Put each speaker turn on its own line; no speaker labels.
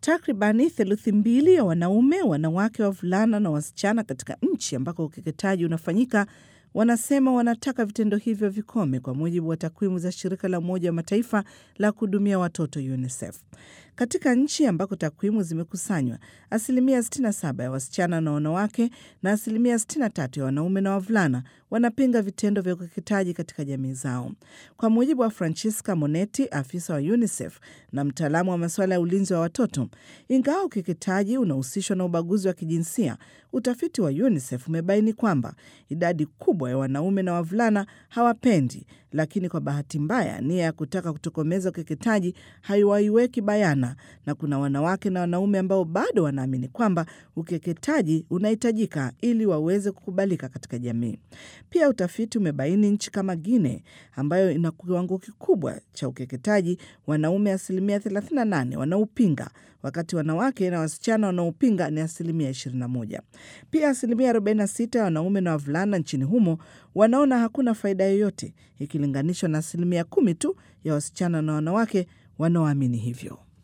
Takribani theluthi mbili ya wanaume, wanawake, wavulana na wasichana katika nchi ambako ukeketaji unafanyika wanasema wanataka vitendo hivyo vikome, kwa mujibu wa takwimu za shirika la Umoja wa Mataifa la kuhudumia watoto UNICEF. Katika nchi ambako takwimu zimekusanywa, asilimia 67 ya wasichana na wanawake na asilimia 63 ya wanaume na wavulana wanapinga vitendo vya ukeketaji katika jamii zao. Kwa mujibu wa Francesca Monetti, afisa wa UNICEF na mtaalamu wa masuala ya ulinzi wa watoto, ingawa ukeketaji unahusishwa na ubaguzi wa kijinsia, utafiti wa UNICEF umebaini kwamba idadi kubwa ya wanaume na wavulana hawapendi, lakini kwa bahati mbaya nia ya kutaka kutokomeza ukeketaji haiwaiweki bayana, na kuna wanawake na wanaume ambao bado wanaamini kwamba ukeketaji unahitajika ili waweze kukubalika katika jamii. Pia utafiti umebaini nchi kama Guinea ambayo ina kiwango kikubwa cha ukeketaji, wanaume asilimia 38 wanaopinga, wakati wanawake na wasichana wanaopinga ni asilimia 21. Pia asilimia 46 ya wanaume na wavulana nchini humo wanaona hakuna faida yoyote ikilinganishwa na asilimia kumi tu ya wasichana na wanawake wanaoamini hivyo.